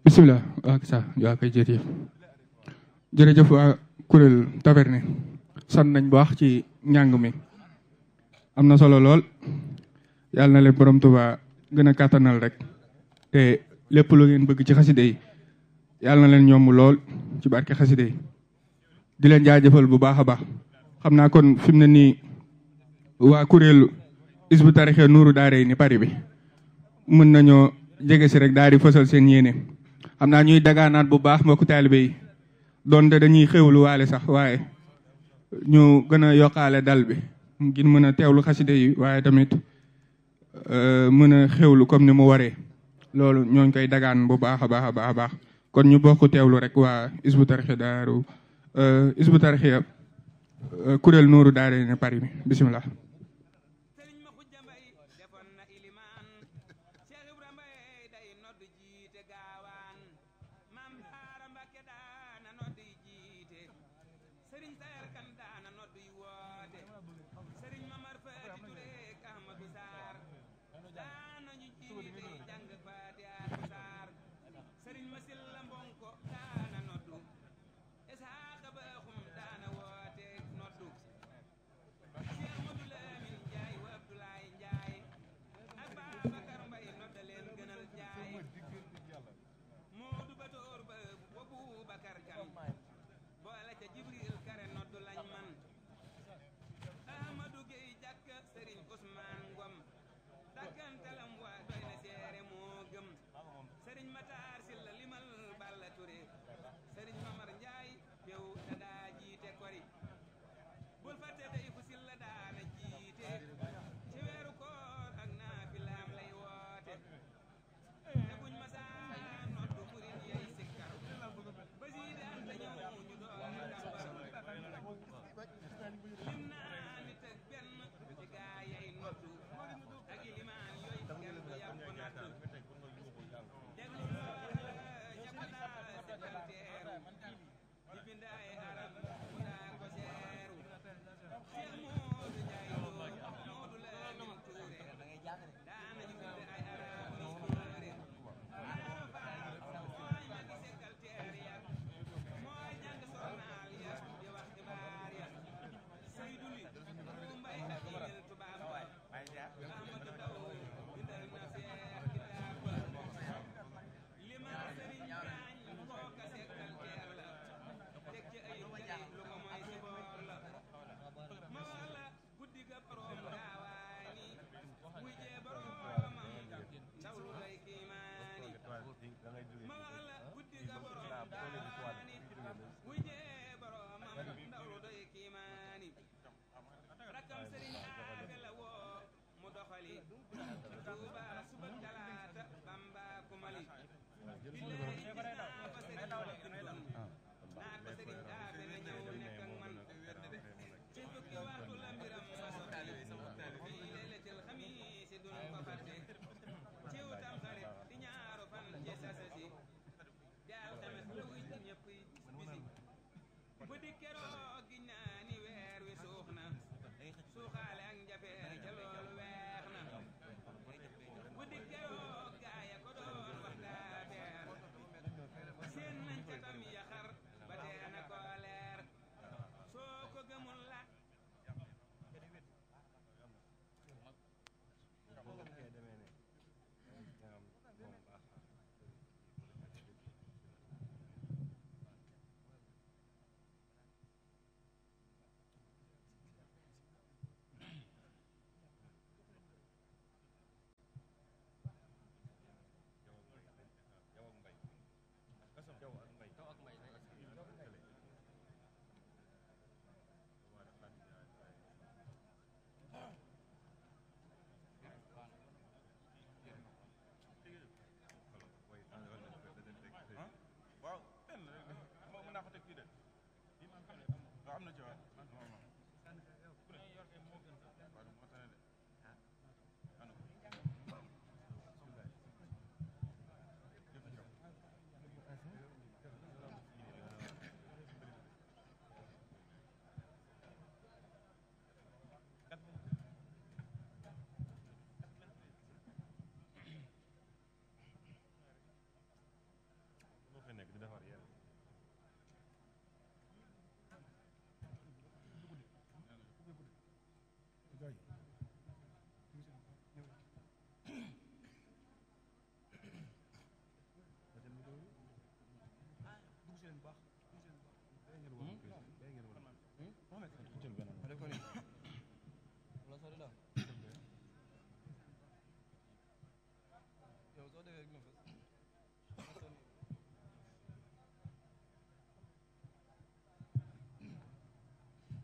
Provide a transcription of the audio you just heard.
bisimilah waa sa waa koy jërëjëf jërëjëf waa kuréel taverne sant nañ bu wax ci njàng mi am na solo lool yàlla na leen borom Tuuba gën a kàttanal rek te lépp lu ngeen bëgg ci xaside yi yàlla na leen ñoom lool ci barke xaside yi di leen jaajëfal bu baax a baax xam naa kon fi mu ne nii waa kuréelu isbu tarixe nuuru daare ni pari bi mën nañoo jege si rek daal di fësal seen yéene xam naa ñuy dagaanaat bu baax mbokku taalibe yi donte dañuy xewlu waale sax waaye ñu gën a yokkaale dal bi ngir mën a teewlu xaside yi waaye tamit mën a xewlu comme ni mu waree loolu ñooñ koy dagaan bu baax a baax a baax a baax kon ñu bokk teewlu rek waa isbu tarixe daaru isbu tarixe kuréel nuuru daare ne Paris bi bisimilah.